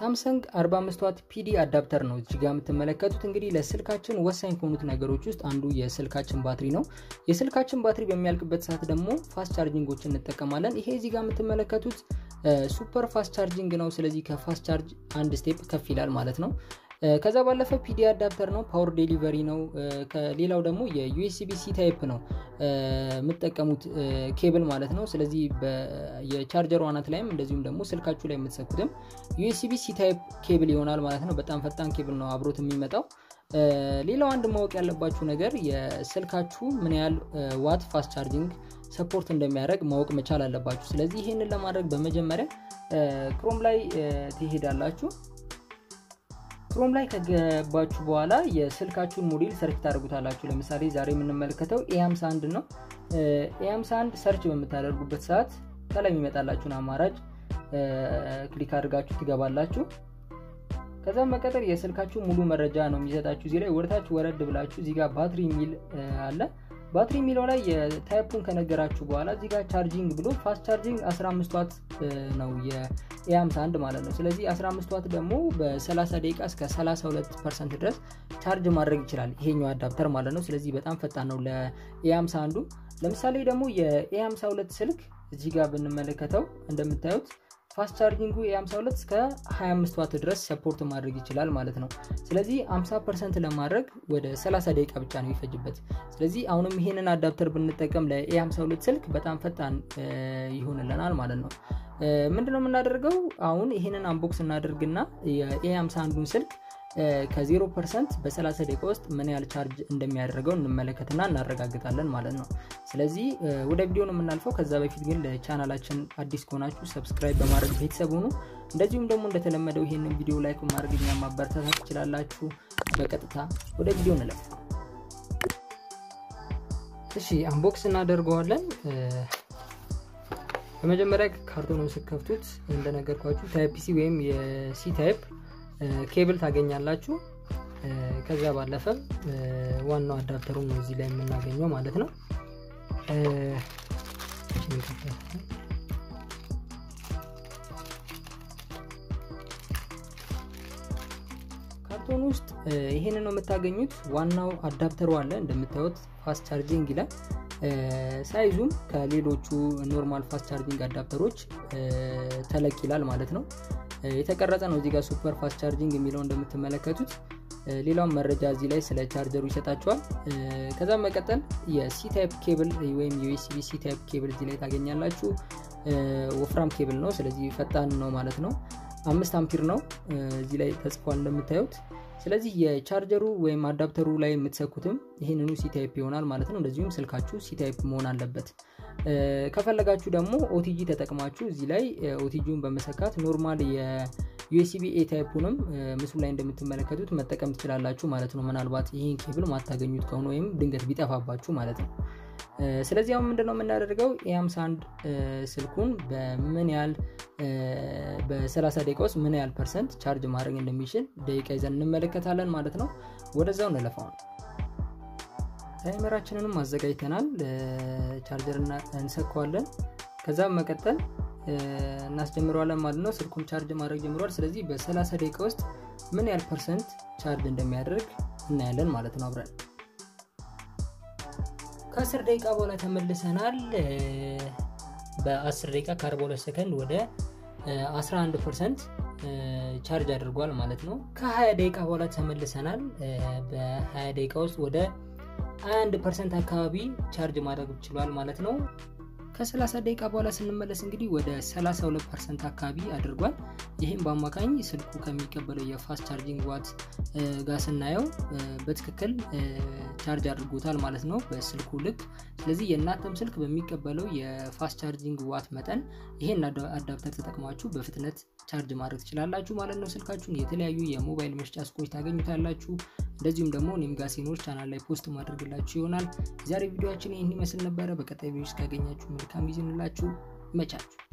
ሳምሰንግ 45 ዋት ፒዲ አዳፕተር ነው እዚህ ጋር የምትመለከቱት። እንግዲህ ለስልካችን ወሳኝ ከሆኑት ነገሮች ውስጥ አንዱ የስልካችን ባትሪ ነው። የስልካችን ባትሪ በሚያልቅበት ሰዓት ደግሞ ፋስት ቻርጂንጎችን እንጠቀማለን። ይሄ እዚህ ጋር የምትመለከቱት ሱፐር ፋስት ቻርጂንግ ነው። ስለዚህ ከፋስት ቻርጅ አንድ ስቴፕ ከፍ ይላል ማለት ነው። ከዛ ባለፈ ፒዲ አዳፕተር ነው። ፓወር ዴሊቨሪ ነው። ከሌላው ደግሞ የዩኤስቢ ሲ ታይፕ ነው የምትጠቀሙት ኬብል ማለት ነው። ስለዚህ የቻርጀር ዋናት ላይም እንደዚሁም ደግሞ ስልካችሁ ላይ የምትሰኩትም ዩኤስቢ ሲ ታይፕ ኬብል ይሆናል ማለት ነው። በጣም ፈጣን ኬብል ነው አብሮት የሚመጣው። ሌላው አንድ ማወቅ ያለባችሁ ነገር የስልካችሁ ምን ያህል ዋት ፋስት ቻርጂንግ ሰፖርት እንደሚያደርግ ማወቅ መቻል አለባችሁ። ስለዚህ ይህንን ለማድረግ በመጀመሪያ ክሮም ላይ ትሄዳላችሁ። ክሮም ላይ ከገባችሁ በኋላ የስልካችሁን ሞዴል ሰርች ታደርጉታላችሁ። ለምሳሌ ዛሬ የምንመለከተው ኤ51 ነው። ኤ51 ሰርች በምታደርጉበት ሰዓት ከላይ የሚመጣላችሁን አማራጭ ክሊክ አድርጋችሁ ትገባላችሁ። ከዛም መቀጠል የስልካችሁ ሙሉ መረጃ ነው የሚሰጣችሁ። እዚህ ላይ ወደታችሁ ወረድ ብላችሁ እዚህ ጋር ባትሪ የሚል አለ። ባትሪ የሚለው ላይ የታይፑን ከነገራችሁ በኋላ እዚህ ጋር ቻርጂንግ ብሎ ፋስት ቻርጂንግ 15 ዋት ነው የኤ51 ማለት ነው። ስለዚህ 15 ዋት ደግሞ በ30 ደቂቃ እስከ 32 ፐርሰንት ድረስ ቻርጅ ማድረግ ይችላል ይሄኛው አዳፕተር ማለት ነው። ስለዚህ በጣም ፈጣን ነው ለኤ51። ለምሳሌ ደግሞ የኤ52 ስልክ እዚህ ጋር ብንመለከተው እንደምታዩት ፋስት ቻርጂንጉ የ52 እስከ 25 ዋት ድረስ ሰፖርት ማድረግ ይችላል ማለት ነው። ስለዚህ 50 ፐርሰንት ለማድረግ ወደ 30 ደቂቃ ብቻ ነው የሚፈጅበት። ስለዚህ አሁንም ይሄንን አዳፕተር ብንጠቀም ለኤ52 ስልክ በጣም ፈጣን ይሆንልናል ማለት ነው። ምንድነው የምናደርገው? አሁን ይሄንን አንቦክስ እናደርግና የኤ51ን ስልክ ከ0 ፐርሰንት በ30 ደቂቃ ውስጥ ምን ያህል ቻርጅ እንደሚያደርገው እንመለከትና እናረጋግጣለን ማለት ነው። ስለዚህ ወደ ቪዲዮ ነው የምናልፈው። ከዛ በፊት ግን ለቻናላችን አዲስ ከሆናችሁ ሰብስክራይብ በማድረግ ቤተሰብ ሁኑ። እንደዚሁም ደግሞ እንደተለመደው ይህንን ቪዲዮ ላይክ በማድረግ እኛ ማበረታታት ትችላላችሁ። በቀጥታ ወደ ቪዲዮ እንለፍ። እሺ አንቦክስ እናደርገዋለን። በመጀመሪያ ካርቶኑን ስከፍቱት እንደነገርኳችሁ ታይፕ ሲ ወይም የሲ ታይፕ ኬብል ታገኛላችሁ። ከዛ ባለፈ ዋናው አዳፕተሩ ነው እዚህ ላይ የምናገኘው ማለት ነው። ካርቶን ውስጥ ይሄንን ነው የምታገኙት። ዋናው አዳፕተሩ አለ እንደምታዩት ፋስት ቻርጂንግ ይላል። ሳይዙም ከሌሎቹ ኖርማል ፋስት ቻርጂንግ አዳፕተሮች ተለቅ ይላል ማለት ነው። የተቀረጸ ነው እዚህ ጋር ሱፐር ፋስት ቻርጂንግ የሚለው እንደምትመለከቱት። ሌላውን መረጃ እዚህ ላይ ስለ ቻርጀሩ ይሰጣቸዋል። ከዛም መቀጠል የሲ ታይፕ ኬብል ወይም ዩኤስቢ ሲ ታይፕ ኬብል እዚህ ላይ ታገኛላችሁ። ወፍራም ኬብል ነው፣ ስለዚህ ፈጣን ነው ማለት ነው። አምስት አምፒር ነው እዚህ ላይ ተጽፏል እንደምታዩት። ስለዚህ የቻርጀሩ ወይም አዳፕተሩ ላይ የምትሰኩትም ይህንኑ ሲታይፕ ይሆናል ማለት ነው። እንደዚሁም ስልካችሁ ሲታይፕ መሆን አለበት። ከፈለጋችሁ ደግሞ ኦቲጂ ተጠቅማችሁ እዚህ ላይ ኦቲጂውን በመሰካት ኖርማል የዩኤስቢ ኤ ታይፑንም ምስሉ ላይ እንደምትመለከቱት መጠቀም ትችላላችሁ ማለት ነው። ምናልባት ይህን ኬብል ማታገኙት ከሆነ ወይም ድንገት ቢጠፋባችሁ ማለት ነው። ስለዚህ አሁን ምንድነው የምናደርገው ኤ51 ስልኩን በምን ያህል በ30 ደቂቃ ውስጥ ምን ያህል ፐርሰንት ቻርጅ ማድረግ እንደሚችል ደቂቃ ይዘን እንመለከታለን ማለት ነው። ወደዛው እንለፋው ነው። ታይመራችንንም አዘጋጅተናል። ቻርጀር እንሰካዋለን። ከዛም መቀጠል እናስጀምረዋለን ማለት ነው። ስልኩም ቻርጅ ማድረግ ጀምሯል። ስለዚህ በ30 ደቂቃ ውስጥ ምን ያህል ፐርሰንት ቻርጅ እንደሚያደርግ እናያለን ማለት ነው አብረን ከ10 ደቂቃ በኋላ ተመልሰናል። በ10 ደቂቃ ከ42 ሰከንድ ወደ 11 ፐርሰንት ቻርጅ አድርጓል ማለት ነው። ከ20 ደቂቃ በኋላ ተመልሰናል። በ20 ደቂቃ ውስጥ ወደ 21 ፐርሰንት አካባቢ ቻርጅ ማድረግ ችሏል ማለት ነው። ከ30 ደቂቃ በኋላ ስንመለስ እንግዲህ ወደ 32 ፐርሰንት አካባቢ አድርጓል። ይህም በአማካኝ ስልኩ ከሚቀበለው የፋስት ቻርጂንግ ዋት ጋር ስናየው በትክክል ቻርጅ አድርጎታል ማለት ነው በስልኩ ልክ። ስለዚህ የእናንተም ስልክ በሚቀበለው የፋስት ቻርጂንግ ዋት መጠን ይሄን አዳፕተር ተጠቅማችሁ በፍጥነት ቻርጅ ማድረግ ትችላላችሁ ማለት ነው። ስልካችሁን የተለያዩ የሞባይል መስጫ ሱቆች ታገኙታላችሁ። እንደዚሁም ደግሞ እኔም ጋር ሲኖር ቻናል ላይ ፖስት ማድረግላችሁ ይሆናል። የዛሬ ቪዲዮችን ይህን ይመስል ነበረ። በቀጣይ ቪዲዮ እስካገኛችሁ መልካም ጊዜ እንላችሁ። ይመቻችሁ።